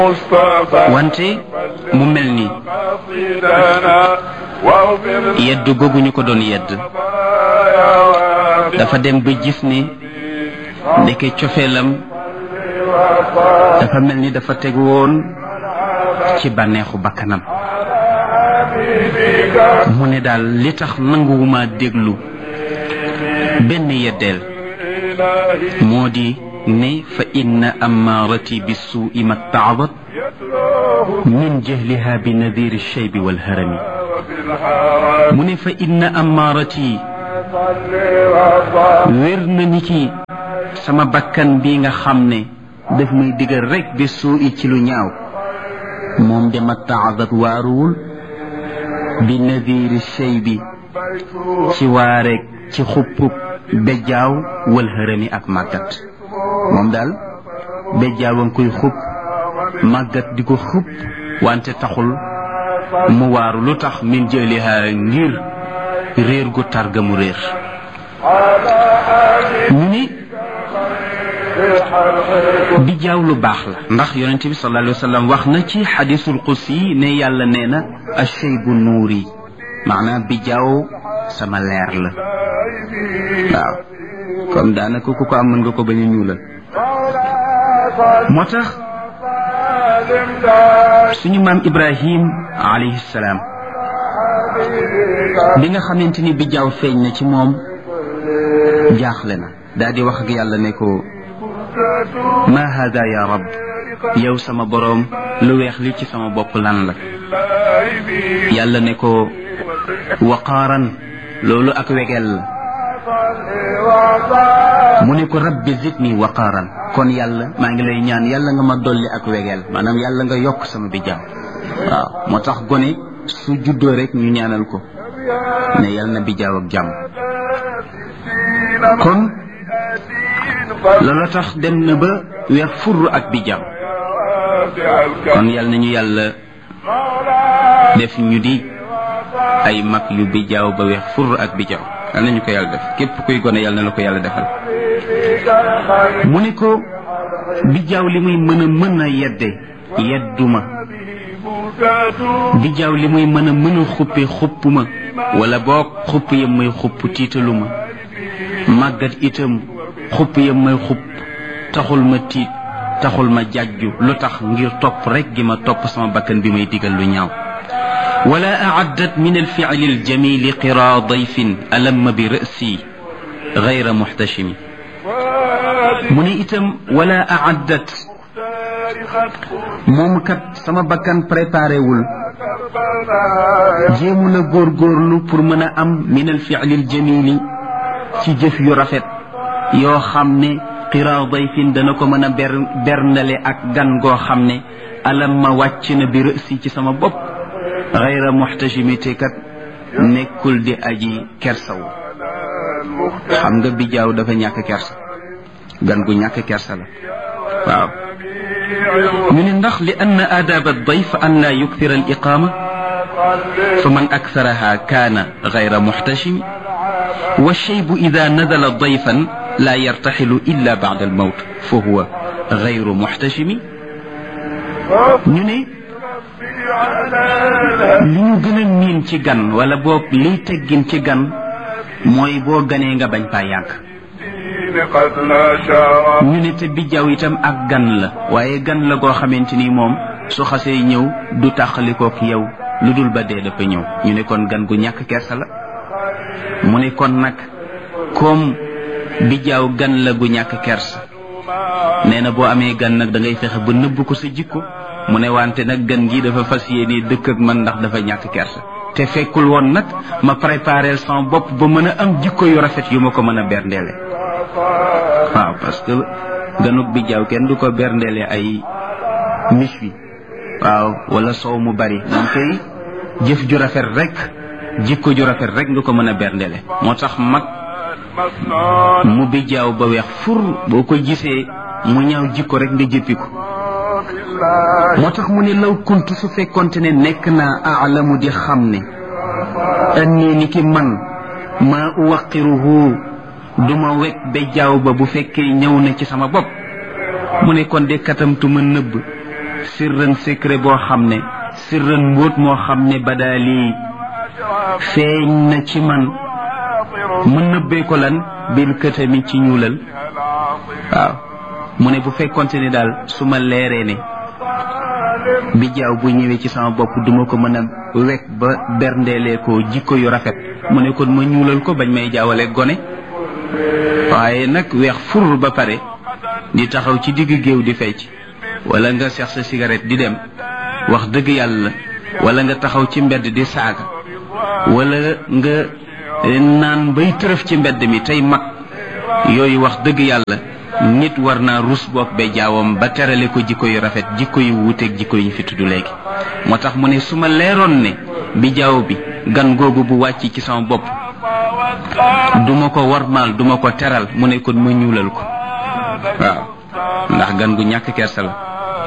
wante mu mel ni yedd googu ñu ko doon yedd dafa dem ba gis ni ndeke cofeelam dafa mel ni dafa teg woon ci bànneexu bakkanam mu ne daal li tax nanguwuma déglu benn yeddeel moo di ne fa inna amaarati bi suui ma taadat min jahliha bi nadiri shaybi walharami mu ne fa inna amaarati wér na ni ki sama bakkan bi nga xam ne daf may digal rek bi suui ci lu ñaaw moom de ma taadat waaruwul bi nadiri shaybi ci waareeg ci xuppub bejjaaw wal hërëmi ak màggat moom daal bejjaaw a ngi koy xupp màggat di ko xupp wante taxul mu waaru lu tax min jëliha ngir réer gu targa mu réer ñu ni bijjaaw lu baax la ndax yonente bi sallallahu alayhi wa sallam wax na ci xadisul qudsi ne yàlla nee na ashaybu nuuri maanaam bijjaaw sama leer la waaw comme daanaka ku ko am mën nga ko bañ a ñuulal moo tax suñu maam ibrahim alayhi salaam bi nga xamante ni bijjaaw feeñ na ci moom jaaxle na daal di wax ak yàlla ne ko ma hada ya rab yow sama boroom lu weex li ci sama bopp lan la yàlla ne ko waqaaran loolu ak wegel la mu ne ko rabbi zidni waqaaran kon yàlla maa ngi lay ñaan yàlla nga ma dolli ak wegel maanaam yàlla nga yokk sama bijjaaw waaw moo tax gone su juddoo rek ñu ñaanal ko ne yàlla na bijjaaw ak jàmm kon loola tax dem na ba weex furr ak bijjaaw kon yàlla nañu yàlla def ñu di ay mag yu bijjaaw ba weex furr ak bijjaaw yal nañu ko yàlla def képp kuy gone yàlla na la ko yàlla defal mu ne ko bijjaaw li muy mën a mën a yedde yedduma bijjaaw li muy mën a mën a xuppe xuppuma wala boog xupp yam may xupp tiitaluma màggat itam xupp yam may xupp taxul ma tiit taxul ma jàjju lu tax ngir topp rek gi ma topp sama bakkan bi may digal lu ñaaw ولا أعدت من الفعل الجميل قرى ضيف ألم برأسي غير محتشم من إتم ولا أعدت moom kat sama bakkan préparé wul jéemu la góorgóorlu pour mën a am min al fi'lil jamili ci jëf yu rafet yoo xam ne qiraa dayfin dana ko mën a ber bernale ak gan goo xam ne alam ma wàcc na bi rësi ci sama bopp xayra muxtajimité kat nekkul di aji kersaw xam nga bijaaw dafa ñàkk kersa gan gu ñàkk kersa la waaw ñu ne ndax li ann aadaab dayf an laa yukthira al iqaama fa man aktharaha kaana xayra muxtajimi wa shaybu ida nadala dayfan laa yartaxilu illa bacda al mawt fa huwa xayru muxtajimi ñu ne li ñu gën a miin ci gan wala boog liy teggin ci gan mooy boo ganee nga bañ faa yàgg ñu ne te bijjaaw itam ak gan la waaye gan la goo xamante ni moom su xasee ñëw du tàqalikook yow lu dul ba dee dafa ñëw ñu ne kon gan gu ñàkk kersa la mu ne kon nag comme bijjaaw gan la gu ñàkk kersa nee na boo amee gan nag da ngay fexe ba nëbb ko sa jikko mu ne wante nag gan gi dafa fas yéene dëkk ak man ndax dafa ñàkk kersa te fekkul woon nag ma préparé sama bopp ba mën a am jikko yu rafet yu ma ko mën a berndeele waaw parce que ganuk bi jaaw kenn du ko berndeele ay mis wi waaw wala soow mu bari moom kay jëf ju rafet rek jikko ju rafet rek nga ko mën a berndeele moo tax mag mu bi jaaw ba weex fur boo ko gisee mu ñaaw jikko rek nga jëppi ko moo tax mu ne law kuntu su fekkonte ne nekk naa aalamu di xam ne annii ni ki man maa uwaqiruhu duma wekk ba jaaw ba bu fekkee ñëw na ci sama bopp mu ne kon de katamtu ma nëbb sirran secret boo xam ne sirran mbóot moo xam ne badaali feeñ na ci man mu nëbbee ko lan bil këtami ci ñuulal waaw mu ne bu fekkonte ni daal su ma leeree ne bi jaaw bu ñëwee ci sama bopp duma ko mën a wekk ba berndeelee ko jikko yu rafet mu ne kon ma ñuulal ko bañ may jaawale gone waaye nag weex fur ba pare di taxaw ci digg géew di fecc wala nga seex sa cigarette di dem wax dëgg yàlla wala nga taxaw ci mbedd di saaga wala nga naan bay tërëf ci mbedd mi tey mag yooyu wax dëgg yàlla nit war naa rus boog ba jaawam ba terale ko jikko yu rafet jikko yu wuuteeg jikko yi fi tudd léegi moo tax mu ne su ma leeroon ne bi jaaw bi gan googu bu wàcc ci sama bopp duma ko warmaal duma ko teral mu ne kon ma ñuulal ko waaw ndax gan gu ñàkk kersa la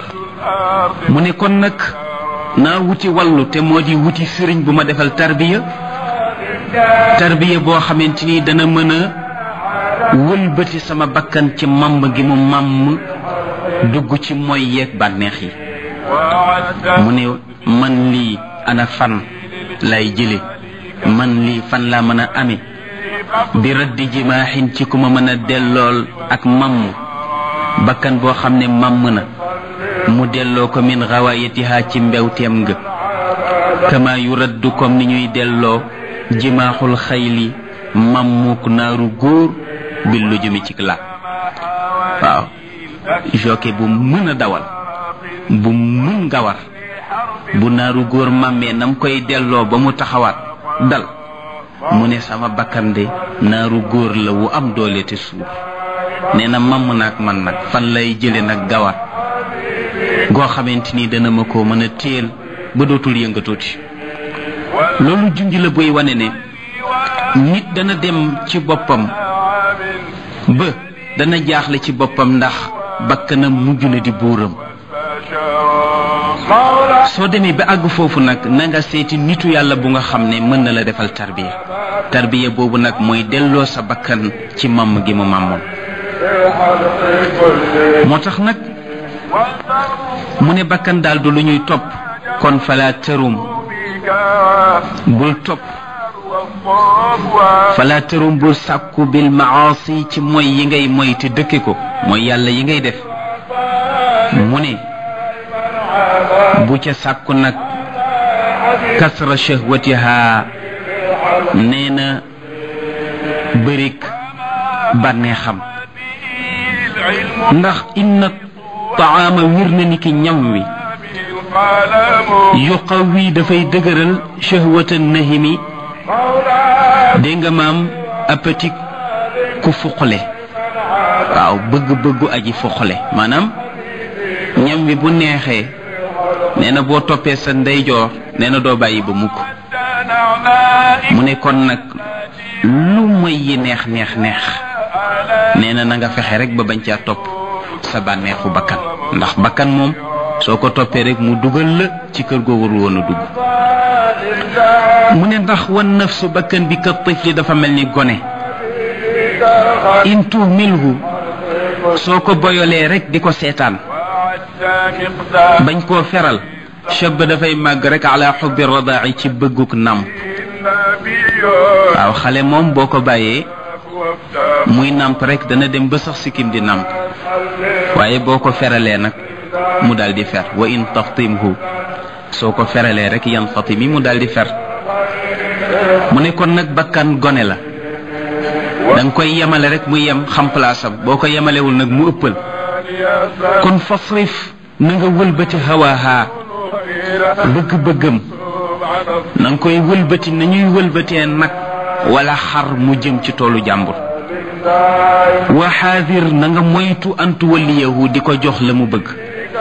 mu ne kon nag naa wuti wallu te moo di wuti sëriñ bu ma defal tarbiya tarbiya boo xamante ni dana mën a wëlbati sama bakkan ci màmm gi mu màmm dugg ci moy yeeg bànneex yi mu ne man lii ana fan lay jële man lii fan laa mën a ame bi raddi jimaaxin ci ku ma mën a dellool ak màmm bakkan boo xam ne màmm na mu delloo ko min xawaayatiha ci mbewteem nga kama yu raddu comme ni ñuy delloo jimaaxul xayli màmmuk naaru góor bi lu jëmi ci la waaw joke bu mën a dawal bu mën nga war bu naaru góor màmmee nam koy delloo ba mu taxawaat dal mu ne sama bakkan de naaru góor la wu am doole te suur nee na mamm naag man nag fan lay jële nag gawar goo xamante ni dana ma ko mën a téel ba dootul yëngatuuti loolu junj la buy wane ne nit dana dem ci boppam ba dana jaaxle ci boppam ndax bakkanam mujj na di buuram soo demee ba àgg foofu nag na nga seeti nitu yàlla bu nga xam ne mën na la defal tarbiya tarbiya boobu nag mooy delloo sa bakkan ci màmm gi mu màmmoon moo tax nag mu ne bakkan daal du lu ñuy topp kon fala tërum bul topp fala tërum bul sàkku bil maasi ci mooy yi ngay moy te dëkke ko mooy yàlla yi ngay def mu ne bu ca sàkku nag kasra shahwatiha nee na bërik bànneexam ndax inna taama wir na ni ki ñam wi yuqawi dafay dëgëral shahwata nahimi dégg nga maam appétit ku fuqale waaw bëgg-bëggu aji fuqale maanaam ñam wi bu neexee nee na boo toppee sa ndeyjoor nee na doo bàyyi ba mukk mu ne kon nag lu may yi neex neex neex nee na na nga fexe rek ba bañ caa topp sa bànneexu bakkan ndax bakkan moom soo ko toppee rek mu dugal la ci kër goo warul woon a dugg mu ne ndax wan nafsu bakkan bi ka tifli dafa mel ni gone in tuhmilhu soo ko boyolee rek di ko seetaan bañ koo feral chab dafay màgg rek ala xubbi radaaci ci bëgguk nàmp waaw xale moom boo ko bàyyee muy nàmp rek dana dem ba sax sikkim di nàmp waaye boo ko feralee nag mu daal di fer wa in taftimhu soo ko feralee rek yan fatimi mu daal di fer mu ne kon nag bakkan gone la da nga koy yemale rek mu yem xam palaasam boo ko yemalewul nag mu ëppal kon fasrif na nga wëlbati hawaaha bëgg-bëggam na nga koy wëlbati nañuy wëlbatee nag wala xar mu jëm ci toolu jàmbur wa xaadir na nga moytu antu waliyahu di ko jox la mu bëgg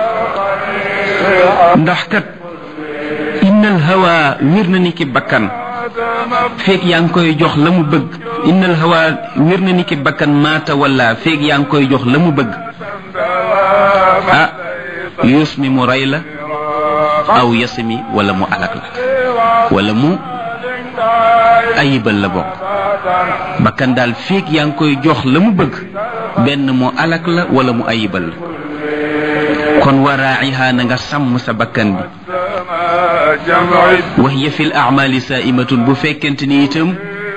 ndax kat innal hawa wir na ni ki bakkan feeg yaa ngi koy jox la mu bëgg innal hawa wir na ni ki bakkan maata wala feeg yaa ngi koy jox la mu bëgg ah yuus mi mu rey la aw yasmi wala mu alak la wala mu ayibal la bokk bakkan daal feeg yaa ngi koy jox la mu bëgg benn mu alak la wala mu ayibal la kon wa raaciha na nga sàmm sa bakkan bi wa hiya fi l acmaali saaimatun bu fekkente ni itam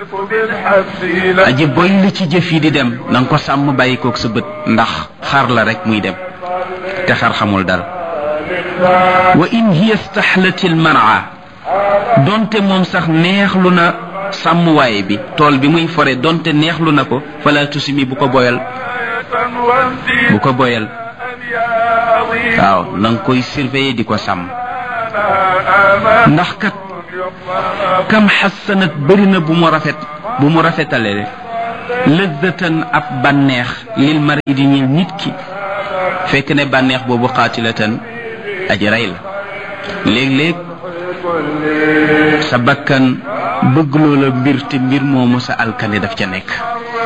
aji boy li ci jëf yi di dem na nga ko sàmm bàyyi koog sa bët ndax xar la rek muy dem te xar xamul dara wa in hiya staxlati lmara donte moom sax neexlu na sàmmwaay bi tool bi muy fore donte neexlu na ko fala tusimi bu ko boyal bu ko boyal waaw na nga koy surveiller di ko sàmm ndax kat kam xassanat bëri na bu mu rafet bu mu rafetale lëzzatan ab bànneex lil mar i di ñil nit ki fekk ne bànneex boobu xaatilatan aji rey la léeg-léeg sa bakkan bëgg loola mbir te mbir moomu sa alkane daf ca nekk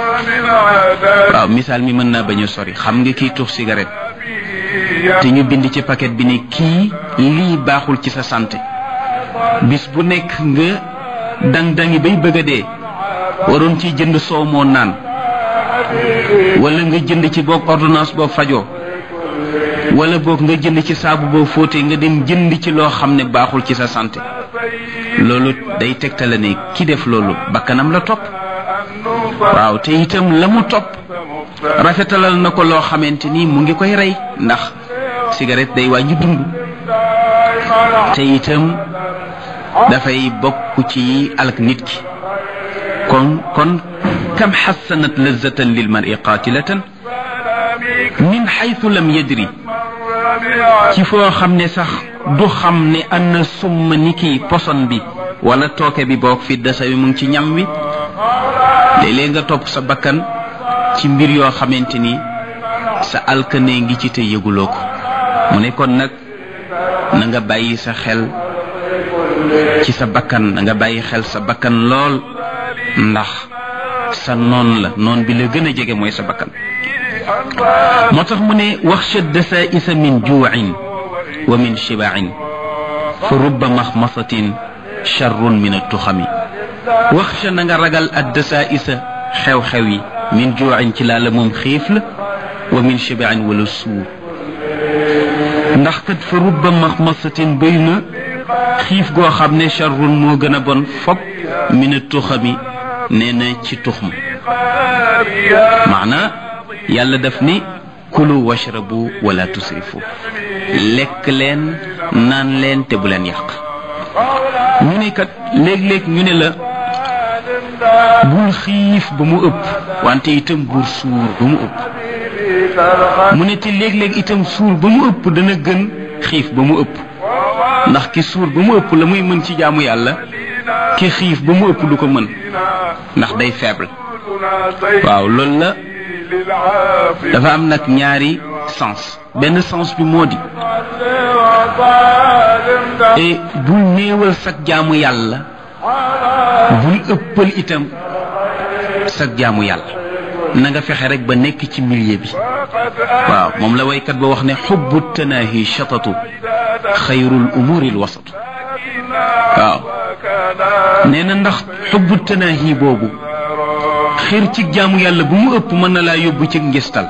waaw misaal mi mën naa bañ a sori xam nga kiy tux cigarette te ñu bind ci paquet bi ne kii lii baaxul ci sa santé bis bu nekk nga dang-dangi bay bëgg a dee waroon ci jënd soow moo naan wala nga jënd ci boog ordonnance boo fajoo wala boog nga jënd ci saabu boo fóotee nga dem jënd ci loo xam ne baaxul ci sa santé loolu day tegtale ne ki def loolu bakkanam la topp waaw te itam la mu topp rafetalal na ko loo xamante ni mu ngi koy rey ndax cigarette day wàññi dund te itam dafay bokk ci alak nit ki kon kon kam xassanat lazatan lil mar'i qatilatan min xaytu lam yadri ci foo xam ne sax du xam ne anna summa ni kii poson bi wala tooke bi boog fi dasa bi mu ngi ci ñam wi léeg-léeg nga topp sa bakkan ci mbir yoo xamante ni sa alkane ngi ci te yëguloo ko mu ne kon nag na nga bàyyi sa xel ci sa bakkan na nga bàyyi xel sa bakkan lool ndax sa noon la noon bi la gën a jege mooy sa bakkan moo tax mu ne waxsha dasaisa min juuin wa min shibaain fa rubba maxmasatin charrun min attuxami waxsha na nga ragal ad dasaisa xew-xew yi min juuin ci laala moom xiif la wa min shibaain wala suur ndax kat fa rubba maxmasatin bëy na xiif goo xam ne charrun moo gën a bon fop min attuxami nee na ci tux ma maana yàlla daf ni kulu washrabu wala tusrifu lekk leen naan leen te bu leen yàq ñu ne kat léeg-léeg ñu ne la bul xiif ba mu ëpp wante itam bul suur ba mu ëpp mu ne te léeg-léeg itam suur ba mu ëpp dana gën xiif ba mu ëpp ndax ki suur ba mu ëpp la muy mën ci jaamu yàlla ki xiif ba mu ëpp du ko mën ndax day faible waaw loolu la dafa am nag ñaari sens benn sens bi moo di et bul néewal sag jaamu yàlla bul ëppal itam sag jaamu yàlla na nga fexe rek ba nekk ci milieu bi waaw moom la waykat ba wax ne xubbu tanaahi shatatu xayrul umuri l wasatu waaw nee na ndax xubbu tanaahi boobu xir ci jaamu yàlla bu mu ëpp mën na laa yóbbu ci ngistal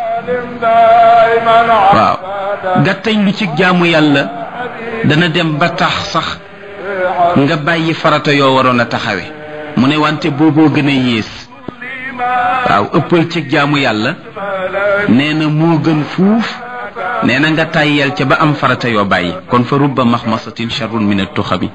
waaw gàttañ lu ci jaamu yàlla dana dem ba tax sax nga bàyyi farata yoo waroon a taxawe mu ne wante booboo gën a yées waaw ëppal ci jaamu yàlla nee na moo gën fuuf nee na nga tàyyel ca ba am farata yoo bàyyi kon fa rubba maxmasatin charrun min attuxami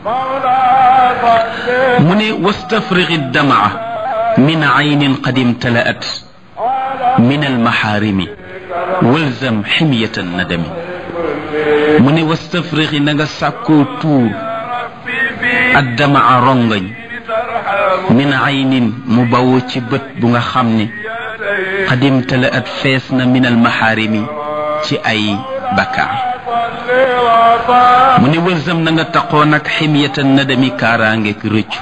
mu ne wastafrigi damaa min aynin qad imtalaat min almaxaarimi walzam ximyata nadami mu ne wastafrigi na nga sàkkoo tuur addamaa rongañ min aynin mu bawoo ci bët bu nga xam ne qad imtalaat fees na min almaxaarimi ci ay bakkaar mu ne walzam na nga taqoo nag ximyata nadami kaaraangeeg rëccu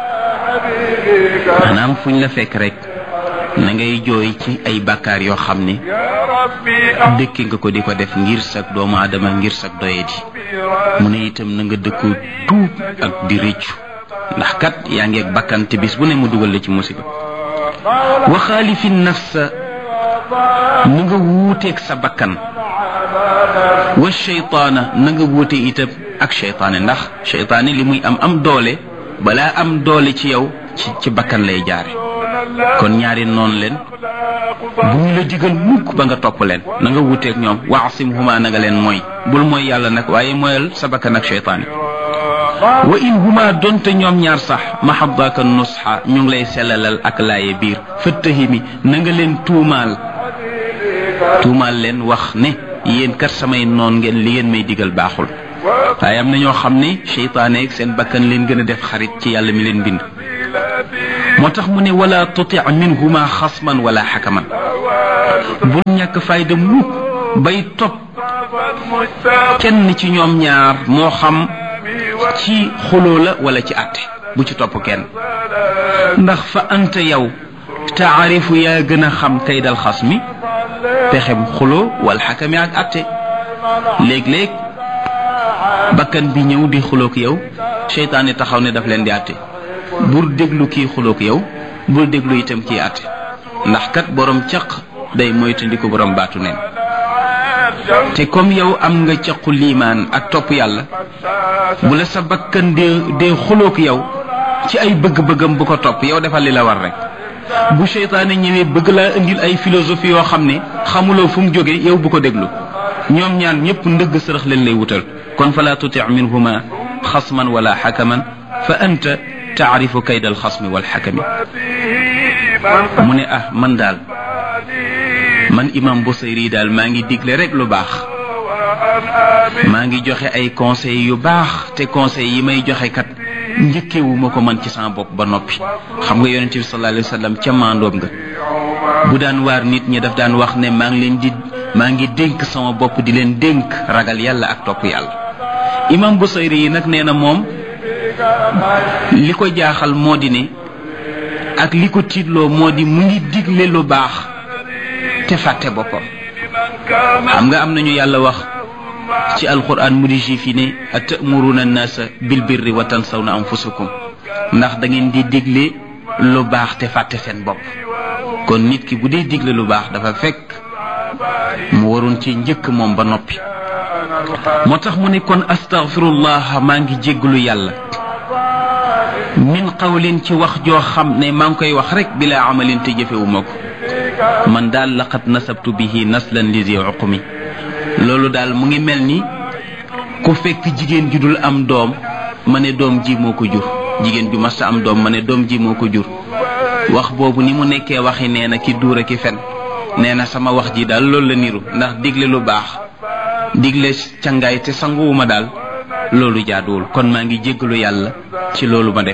maanaam fuñ la fekk rek na ngay jooy ci ay bakkaar yoo xam ne dëkki nga ko di ko def ngir sag doomu aadama ngir sag doyadi mu ne itam na nga dëkkoo tuub ak di rëccu ndax kat yaa ngi ak bakkan te bis bu ne mu dugal la ci musiba wa xaalifi nafsa na nga wuuteeg sa bakkan wa cheytaana na nga wuute itam ak cheytaane ndax cheytaane li muy am am doole balaa am doole ci yow ci ci bakkan lay jaare kon ñaari noonu leen bu ñu la digal mukk ba nga topp leen na nga wuuteeg ñoom waasim huma na nga leen mooy bul mooy yàlla nag waaye mooyal sa bakkan ak cheytaane wa in huma donte ñoom ñaar sax mahabaka nusxa ñu ngi lay sellalal ak laaye biir fëttahimi na nga leen tuumaal tuumaal leen wax ne yéen kat samay noon ngeen li ngeen may digal baaxul waaye am na ñoo xam ne cheytaane ak seen bakkan leen gën a def xarit ci yàlla mi leen bind moo tax mu ne wala tuti minhuma xasman wala xakaman bul ñàkk fayda mukk bay topp kenn ci ñoom ñaar moo xam ci xuloo la wala ci àtte bu ci topp kenn ndax fa anta yow taarifu yaa gën a xam kay dal xas mi pexem xuloo wala xakami ak àtte léeg-léeg bakkan bi ñëw di xuloog yow seytaane taxaw ne daf leen di àtte bul déglu kii xuloog yow bul déglu itam kii àtte ndax kat borom caq day moytandiku borom baatu neen te comme yow am nga caqu liimaan ak topp yàlla bu la sa bakkan dee dee xuloog yow ci ay bëgg-bëggam bu ko topp yow defal li la war rek bu seytaane ñëwee bëgg laa indil ay philosophie yoo xam ne xamuloo fu mu jóge yow bu ko déglu ñoom ñaan ñëpp ndëgg sërëx leen lay wutal kon fala tuti minhuma xasman wala xakaman fa anta taarifu kayda alxasmi walxakami mu ne ah man daal man imam Busayri daal maa ngi digle rek lu baax maa ngi joxe ay conseils yu baax te conseils yi may joxe kat njëkkewu ma ko man ci sama bopp ba noppi xam nga yonente bi sallallahu alayhi wa sallam ca maandoom nga bu daan waar nit ñi daf daan wax ne maa ngi leen di maa ngi dénk sama bopp di leen dénk ragal yàlla ak topp yàlla imam Busayri yi nag nee na moom li ko jaaxal moo di ne ak li ko tiitloo moo di mu ngi digle lu baax te fàtte boppam xam nga am nañu yàlla wax ci alquran mu di juif yi ne atamuruna annaasa bil birri wa tansawna anfusakum ndax da ngeen di digle lu baax te fàtte seen bopp kon nit ki bu dee digle lu baax dafa fekk mu waroon ci njëkk moom ba noppi moo tax mu ne kon astaghfirullah maa ngi jéggalu yàlla min qawlin ci wax joo xam ne maa ngi koy wax rek bila amalin te jëfewuma ko man daal laqad nasabtu bihi naslan li zi uqmi loolu daal mu ngi mel ni ku fekk jigéen ju dul am doom ma ne doom ji moo ko jur jigéen ju masta am doom ma ne doom ji moo ko jur wax boobu ni mu nekkee waxi nee na ki duur ki fen nee na sama wax ji daal loolu la niru ndax digle lu baax digle cangaay te sanguwuma daal loolu jaaduwul kon maa ngi jéggalu yàlla ci loolu ma def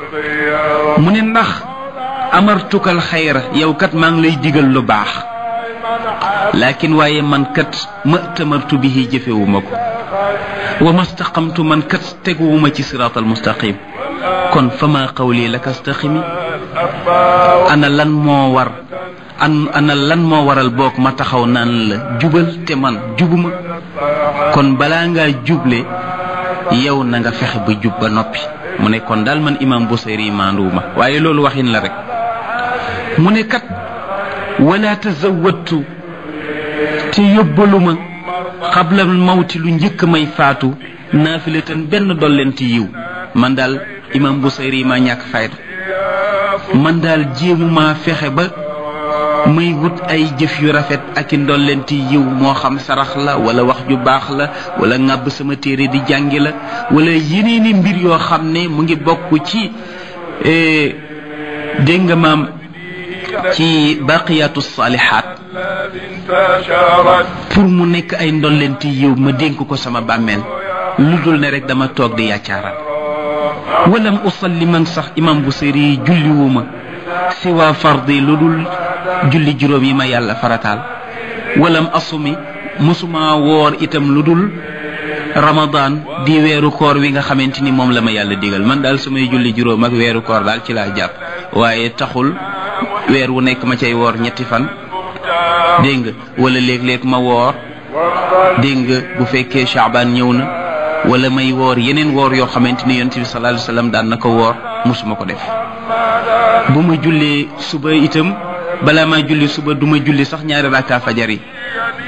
mu ne ndax amartukal xayra yow kat maa ngi lay digal lu baax laakin waaye man kat ma tamartu bihi jëfewuma ko wa mastaqamtu man kat teguwuma ci siraatal mustaqim kon fama qawli laka staqimi ana lan moo war an ana lan moo waral boog ma taxaw naan la jubal te man jubuma kon balaa ngaa juble yow na nga fexe ba jub ba noppi mu ne kon daal man imam Busayri maanduwuma waaye loolu waxin la rek mu ne kat wala tazawattu te yóbbaluma xabla mawti lu njëkk may faatu naafilatan benn dollenti yiw man daal imam Busayri ma ñàkk fayda man daal jéemuma fexe ba may wut ay jëf yu rafet ak i ndollenti yiw moo xam sarax la wala wax ju baax la wala ŋàbb sama téere di jàngi la wala yeneeni mbir yoo xam ne mu ngi bokk ci dégg nga maam ci baqiyatu salihat pour mu nekk ay ndollenti yiw ma dénk ko sama bàmmeel lu dul ne rek dama toog di yàccaaral walam usalli man sax imam Busiri julliwuma siwa fardi lu dul julli juróom yi ma yàlla farataal walam asumi musuma woor itam lu dul ramadan di weeru koor wi nga xamante ni moom la ma yàlla digal man daal sumay julli juróom ak weeru koor daal ci laa jàpp waaye taxul weer wu nekk ma cay woor ñetti fan dégg nga wala léeg-léeg ma woor dégg nga bu fekkee chaabaan ñëw na wala may woor yeneen woor yoo xamante ni yonent bi sallallahu alayhi wasallam daan na ko woor musuma ko def bu ma jullee suba itam balaa maa julli suba du ma julli sax ñaari rakka fajar yi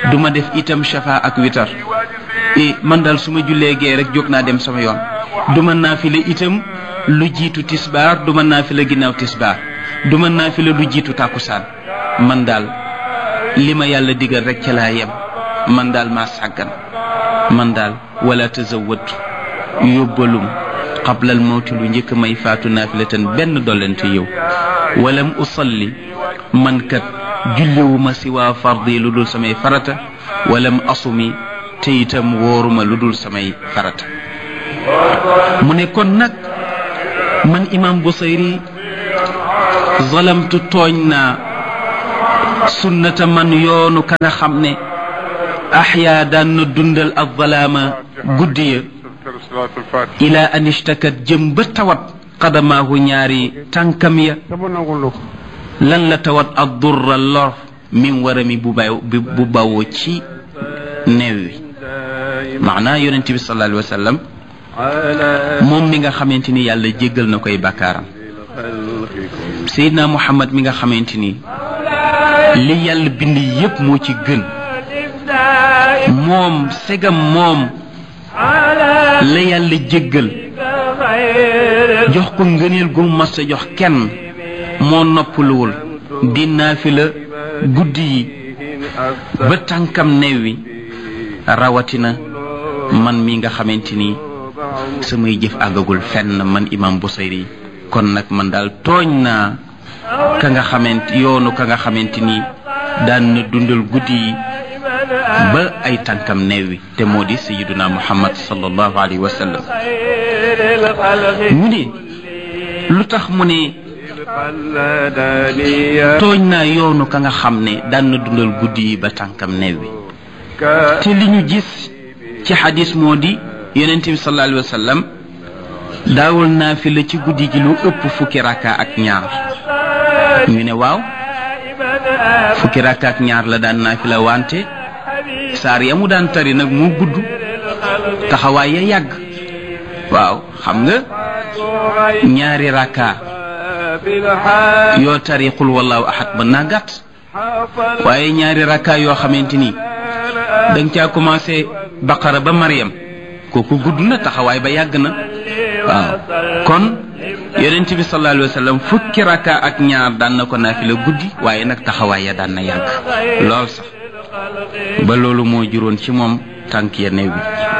du ma def itam shafa ak witar e man daal su ma jullee gee rek jóg naa dem sama yoon du ma naafila itam lu jiitu tisbaar du ma naafila ginnaaw tisbaar du ma naafila lu jiitu tàkkusaan man daal li ma yàlla digal rek ca laa yem man daal maa sàggan man daal wala tazawwatu yóbbalum qablal mawti lu njëkk may faatu naafilatan benn dollante yow walam usalli man kat julliwuma si waa fardi lu dul samay farata walam asumi te itam wóoruma lu dul samay farata mu ne kon nag man imam Busayri zalamtu tooñ naa sunnata man yoonu ka nga xam ne axyaa daan na dundal azzalaama guddi ya ila an ishtakat jëm ba tawat qadamaahu ñaari tànkam ya lan la tawat ad durra lor min warami bu baw bu bawoo ci neew wi maanaa yonente bi sallallahu alayhi wa sallam moom mi nga xamante ni yàlla jéggal na koy bakkaaram Seydina Muhammad mi nga xamante ni li yàlla bind yépp moo ci gën moom segam moom la yàlla jéggal jox ko ngëneel gu mas a jox kenn moo noppaluwul di naafila guddi yi ba tànkam neew wi rawatina man mi nga xamante ni samay jëf àggagul fenn man imam Busayri kon nag man daal tooñ naa ka nga xamante yoonu ka nga xamante ni daan na dundal guddi yi ba ay tànkam neew wi te moo di sayiduna muhammad sallallahu alayhi wa sallam mu ne lu tax mu ne tooñ naa yoonu ka nga xam ne daan na dundal guddi yi ba tànkam neew wi te li ñu gis ci xadis moo di yonente bi sallallahu alayhi wa sallam daawul naafila ci guddi gi lu ëpp fukki rakka ak ñaar ñu ne waaw fukki rakka ak ñaar la daan naafila wante saar ya mu daan tari nag moo gudd taxawaay ya yàgg waaw xam nga ñaari rakka yoo tari xul wallahu ahad mën naa gàtt waaye ñaari rakka yoo xamante ni danga caa commencé baqara ba mariam kooku gudd na taxawaay ba yàgg na waaw kon yonent bi sallallahu alayhi wa sallam fukki rakka ak ñaar daan na ko naafila guddi waaye nag taxawaay ya daan na yàgg lool sax ba loolu moo juróon ci moom tànk ya néew bi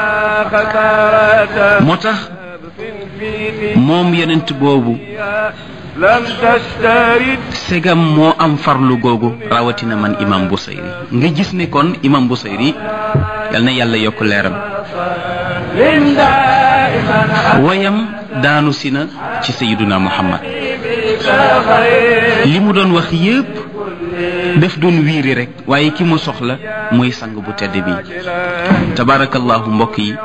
moo tax moom yonent boobu segam moo am farlu googu rawatina man imam Busayri nga gis ne kon imam Busayri yal na yàlla yokk leeram wayam daanu si na ci sayiduna muhammad li mu doon wax yépp daf doon wiiri rek waaye ki mu soxla mooy sang bu tedd bi tabarakallahu mbokk yi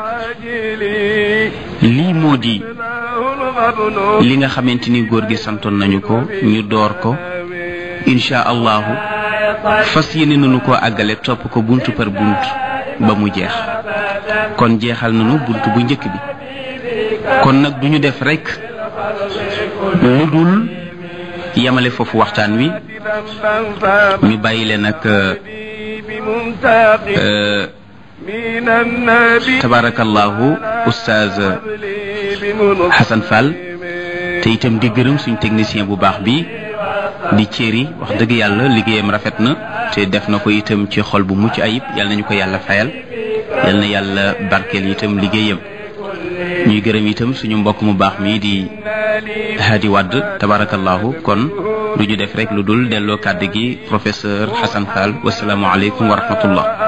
lii moo di li nga xamante ni góor gi santoon nañu ko ñu door ko insha allahu fas yéene nañu ko àggale topp ko buntu par bunt ba mu jeex kon jeexal nañu bunt bu njëkk bi kon nag duñu def rekk lu dul yemale foofu waxtaan wi ñu bàyyi leen ak tabarakallahu oustaz Hassan Fall te itam di gërëm suñ technicien bu baax bi di céri wax dëgg yàlla liggéeyam rafet na te def na ko itam ci xol bu mucc ayib yal nañu ko yàlla fayal yal na yàlla barkeel itam liggéeyam ñuy gërëm itam suñu mbokk mu baax mi di Hadi Wadd tabarakallahu kon lu ñu def rek lu dul delloo kàddu gi professeur Hassan Fall wasalaamualeykum wa rahmatullah